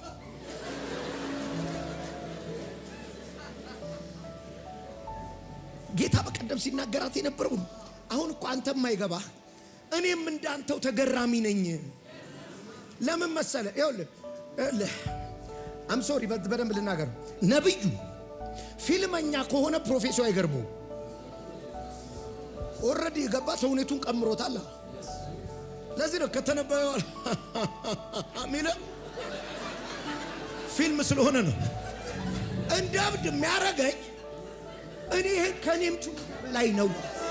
ጌታ በቀደም ሲናገራት የነበረው አሁን እኮ አንተም አይገባ እኔም እንዳንተው ተገራሚ ነኝ። ለምን መሰለ? ይኸውልህ ይኸውልህ አም ሶሪ በደንብ ልናገር። ነብዩ ፊልመኛ ከሆነ ፕሮፌሱ አይገርመውም። ኦልሬዲ የገባ ተውኔቱን ቀምሮታል። ለዚህ ነው ከተነበየ ሚለ ፊልም ስለሆነ ነው። እንደ እብድ የሚያረገኝ እኔ ይሄ ከኔም ጩ ላይ ነው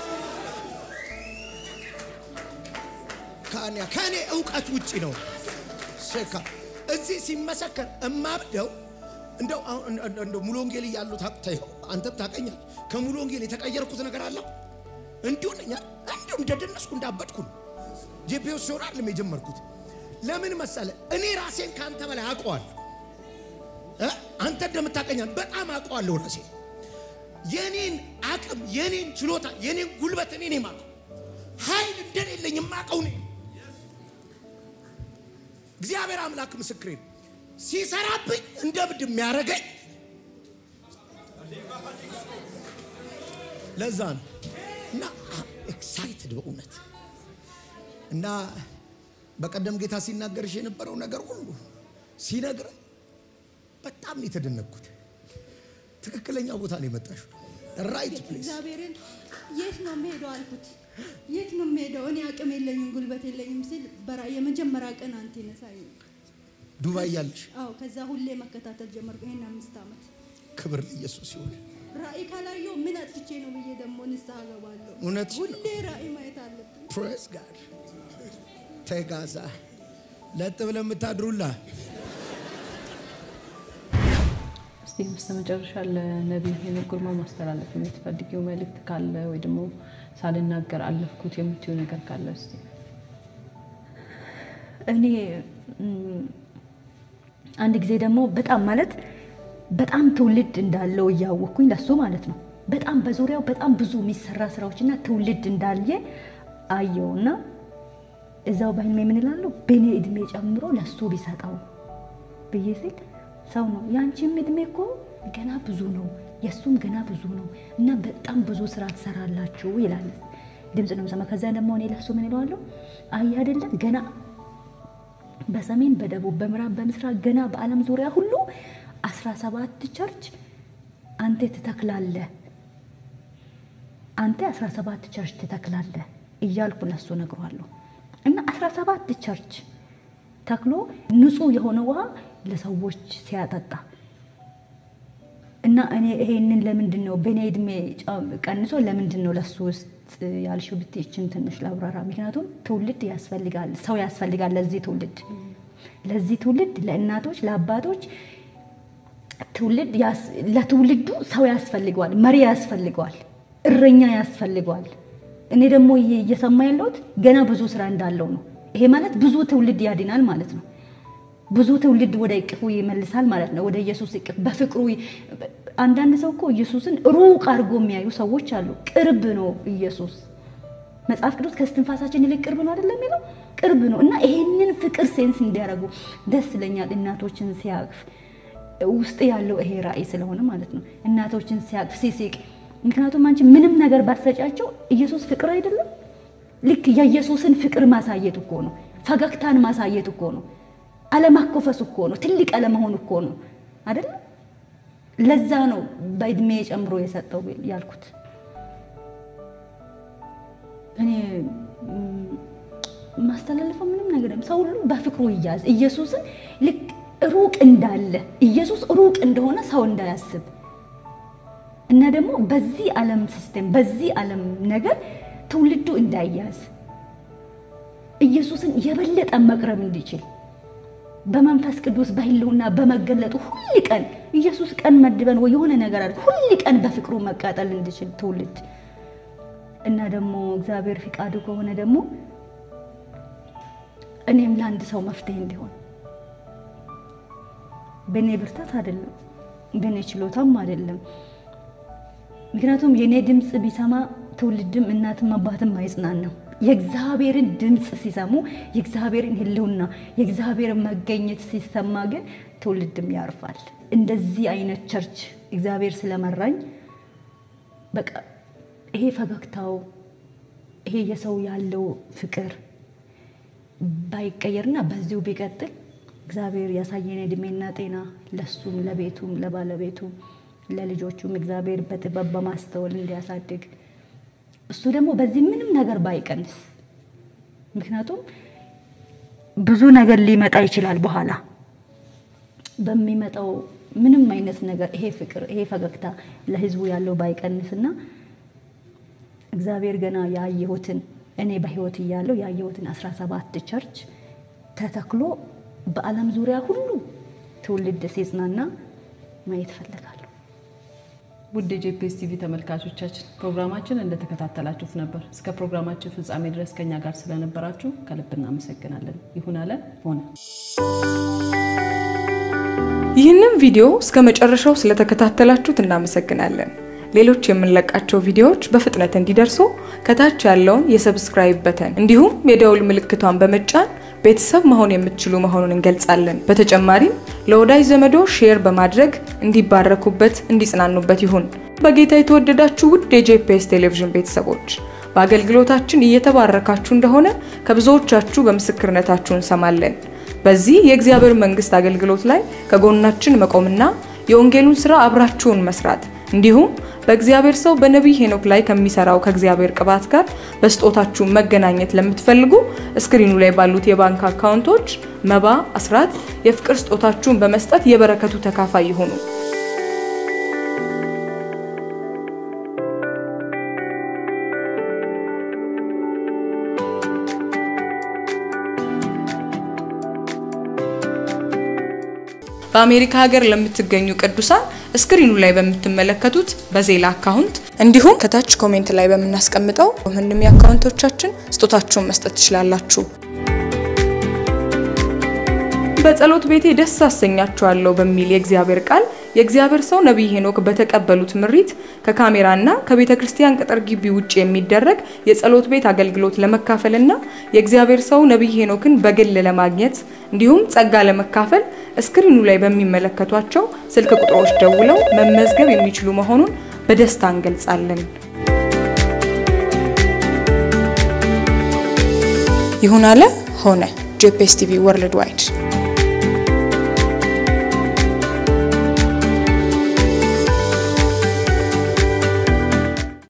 ከኔ እውቀት ውጭ ነው። ሴካ እዚህ ሲመሰከር እማብደው እንደው እንደው ሙሉ ወንጌል እያሉ አንተም ታቀኛል። ከሙሉ ወንጌል የተቀየርኩት ነገር አለ እንዲሁ ነኛ እንዲሁ እንደደነስኩ እንዳበድኩ ነው። ጄፒኤስ ሲሆን አይደለም የጀመርኩት። ለምን መሰለ እኔ ራሴን ከአንተ በላይ አውቀዋለሁ። አንተ እንደምታቀኛል በጣም አውቀዋለሁ ራሴ የኔን አቅም የኔን ችሎታ የኔን ጉልበት እኔ ነኝ የማውቀው። ኃይል እንደሌለኝ የማውቀው ነኝ። እግዚአብሔር አምላክ ምስክሬ ሲሰራብኝ እንደ እብድ የሚያደርገኝ ለዛ ነው እና ኤክሳይትድ በእውነት እና በቀደም ጌታ ሲናገርሽ የነበረው ነገር ሁሉ ሲነግረ በጣም ነው የተደነቅኩት። ትክክለኛ ቦታ ነው የመጣሽው። ራይት ፕሌስ። እግዚአብሔርን የት ነው የምሄደው አልኩት። የት ነው የምሄደው? እኔ አቅም የለኝም ጉልበት የለኝም ሲል በራ- የመጀመሪያ ቀን አንተ ነሳኝ። ዱባይ ያለሽ አዎ፣ ከዛ ሁሌ መከታተል ጀመርኩ። ይሄን አምስት ዓመት ክብር ለኢየሱስ ይሁን። ራእይ ካላየሁ ምን አጥፍቼ ነው ብዬ ደግሞ ንስሐ ገባለሁ። እውነትሽ ነው። ሁሌ ራእይ ማየት አለብን። ፕሬስ ጋድ ተጋዛ ለጥ ብለን የምታድሩላ እስቲ በስተመጨረሻ ለነቢይ ሄኖክ ግርማ ማስተላለፍ የምትፈልጊው መልእክት ካለ ወይ ደግሞ ሳልናገር አለፍኩት የምትዩ ነገር ካለ እስቲ እኔ ም፣ አንድ ጊዜ ደግሞ በጣም ማለት በጣም ትውልድ እንዳለው እያወቅኩኝ ለሱ ማለት ነው በጣም በዙሪያው በጣም ብዙ የሚሰራ ስራዎችና ትውልድ እንዳየ አየውና እዛው በህልሜ ምን እላለሁ በእኔ እድሜ ጨምሮ ለሱ ቢሰጠው ብዬ ሲል ሰው ነው ያንቺም እድሜ እኮ ገና ብዙ ነው የእሱም ገና ብዙ ነው እና በጣም ብዙ ስራ ትሰራላችሁ ይላል ድምፅ ነው የምሰማው ከዛ ደግሞ እኔ ለሱ ምን እለዋለሁ አይ አይደለም ገና በሰሜን በደቡብ በምዕራብ በምስራቅ ገና በዓለም ዙሪያ ሁሉ አስራ ሰባት ቸርች አንተ ትተክላለህ አንተ አስራ ሰባት ቸርች ትተክላለህ እያልኩ ለሱ ነግሯለሁ እና አስራ ሰባት ቸርች ተክሎ ንጹህ የሆነ ውሃ ለሰዎች ሲያጠጣ እና እኔ ይሄንን ለምንድን ነው በእኔ እድሜ ጨ- ቀንሶ ለምንድን ነው ለሱ ውስጥ ያልሽው ብትይ ይችን ትንሽ ላብራራ። ምክንያቱም ትውልድ ያስፈልጋል፣ ሰው ያስፈልጋል ለዚህ ትውልድ ለዚህ ትውልድ ለእናቶች ለአባቶች ትውልድ ያስ- ለትውልዱ ሰው ያስፈልገዋል፣ መሪ ያስፈልገዋል፣ እረኛ ያስፈልገዋል። እኔ ደግሞ እየ- እየሰማ ያለሁት ገና ብዙ ስራ እንዳለው ነው። ይሄ ማለት ብዙ ትውልድ ያድናል ማለት ነው። ብዙ ትውልድ ወደ እቅፉ ይመልሳል ማለት ነው። ወደ ኢየሱስ እቅፍ በፍቅሩ ይ- አንዳንድ ሰው እኮ ኢየሱስን ሩቅ አድርጎ የሚያዩ ሰዎች አሉ። ቅርብ ነው ኢየሱስ። መጽሐፍ ቅዱስ ከስትንፋሳችን ይልቅ ቅርብ ነው አይደለም የሚለው ቅርብ ነው እና ይሄንን ፍቅር ሴንስ እንዲያደርጉ ደስ ይለኛል። እናቶችን ሲያቅፍ ውስጥ ያለው ይሄ ራእይ ስለሆነ ማለት ነው። እናቶችን ሲያቅፍ ሲስቅ፣ ምክንያቱም አንቺ ምንም ነገር ባሰጫቸው ኢየሱስ ፍቅር አይደለም። ልክ የኢየሱስን ፍቅር ማሳየት እኮ ነው። ፈገግታን ማሳየት እኮ ነው። አለማኮፈስ እኮ ነው። ትልቅ አለመሆን እኮ ነው አይደለም። ለዛ ነው በእድሜ ጨምሮ የሰጠው ያልኩት። እኔ ም፣ ማስተላለፈው ምንም ነገር የለም። ሰው ሁሉ በፍቅሩ ይያዝ። ኢየሱስን ልክ ሩቅ እንዳለ ኢየሱስ ሩቅ እንደሆነ ሰው እንዳያስብ እና ደግሞ በዚህ ዓለም ሲስቴም በዚህ ዓለም ነገር ትውልዱ እንዳይያዝ ኢየሱስን የበለጠ መቅረብ እንዲችል በመንፈስ ቅዱስ በህልውና በመገለጡ ሁል ቀን ኢየሱስ ቀን መድበን ወይ የሆነ ነገር አለ ሁል ቀን በፍቅሩ መቃጠል እንዲችል ትውልድ እና ደግሞ እግዚአብሔር ፍቃዱ ከሆነ ደግሞ እኔም ለአንድ ሰው መፍትሄ እንዲሆን በእኔ ብርታት አይደለም፣ በእኔ ችሎታም አይደለም። ምክንያቱም የእኔ ድምፅ ቢሰማ ትውልድም እናትም አባትም አይጽናናም። የእግዚአብሔርን ድምፅ ሲሰሙ የእግዚአብሔርን ሕልውና የእግዚአብሔርን መገኘት ሲሰማ ግን ትውልድም ያርፋል። እንደዚህ አይነት ቸርች እግዚአብሔር ስለመራኝ በቃ ይሄ ፈገግታው ይሄ የሰው ያለው ፍቅር ባይቀየርና በዚሁ ቢቀጥል እግዚአብሔር ያሳየን እድሜና ጤና ለሱም ለቤቱም ለባለቤቱም ለልጆቹም እግዚአብሔር በጥበብ በማስተዋል እንዲያሳድግ እሱ ደግሞ በዚህ ምንም ነገር ባይቀንስ፣ ምክንያቱም ብዙ ነገር ሊመጣ ይችላል በኋላ በሚመጣው ምንም አይነት ነገር ይሄ ፍቅር ይሄ ፈገግታ ለህዝቡ ያለው ባይቀንስና እግዚአብሔር ገና ያየሁትን እኔ በህይወት እያለው ያየሁትን 17 ቸርች ተተክሎ በዓለም ዙሪያ ሁሉ ትውልድ ሲጽናና ማየት እፈልጋለሁ። ውድ የጄፒኤስ ቲቪ ተመልካቾቻችን ፕሮግራማችን እንደተከታተላችሁት ነበር። እስከ ፕሮግራማችን ፍጻሜ ድረስ ከኛ ጋር ስለነበራችሁ ከልብ እናመሰግናለን። ይሁን አለ ሆነ። ይህንን ቪዲዮ እስከ መጨረሻው ስለተከታተላችሁት እናመሰግናለን። ሌሎች የምንለቃቸው ቪዲዮዎች በፍጥነት እንዲደርሱ ከታች ያለውን የሰብስክራይብ በተን እንዲሁም የደውል ምልክቷን በመጫን ቤተሰብ መሆን የምትችሉ መሆኑን እንገልጻለን። በተጨማሪም ለወዳጅ ዘመዶ ሼር በማድረግ እንዲባረኩበት፣ እንዲጽናኑበት ይሁን። በጌታ የተወደዳችሁ ውድ የጄፒኤስ ቴሌቪዥን ቤተሰቦች በአገልግሎታችን እየተባረካችሁ እንደሆነ ከብዙዎቻችሁ በምስክርነታችሁ እንሰማለን። በዚህ የእግዚአብሔር መንግስት አገልግሎት ላይ ከጎናችን መቆምና የወንጌሉን ስራ አብራችሁን መስራት እንዲሁም በእግዚአብሔር ሰው በነቢይ ሄኖክ ላይ ከሚሰራው ከእግዚአብሔር ቅባት ጋር በስጦታችሁ መገናኘት ለምትፈልጉ እስክሪኑ ላይ ባሉት የባንክ አካውንቶች መባ፣ አስራት፣ የፍቅር ስጦታችሁን በመስጠት የበረከቱ ተካፋይ ይሁኑ። በአሜሪካ ሀገር ለምትገኙ ቅዱሳን ስክሪኑ ላይ በምትመለከቱት በዜላ አካውንት እንዲሁም ከታች ኮሜንት ላይ በምናስቀምጠው ምንም የአካውንቶቻችን ስጦታችሁን መስጠት ትችላላችሁ። በጸሎት ቤቴ ደስ አሰኛችኋለሁ በሚል የእግዚአብሔር ቃል የእግዚአብሔር ሰው ነቢይ ሄኖክ በተቀበሉት ምሪት ከካሜራና ከቤተ ክርስቲያን ቅጥር ግቢ ውጭ የሚደረግ የጸሎት ቤት አገልግሎት ለመካፈልና የእግዚአብሔር ሰው ነቢይ ሄኖክን በግል ለማግኘት እንዲሁም ጸጋ ለመካፈል እስክሪኑ ላይ በሚመለከቷቸው ስልክ ቁጥሮች ደውለው መመዝገብ የሚችሉ መሆኑን በደስታ እንገልጻለን። ይሁን አለ ሆነ። ጄፒኤስ ቲቪ ወርልድ ዋይድ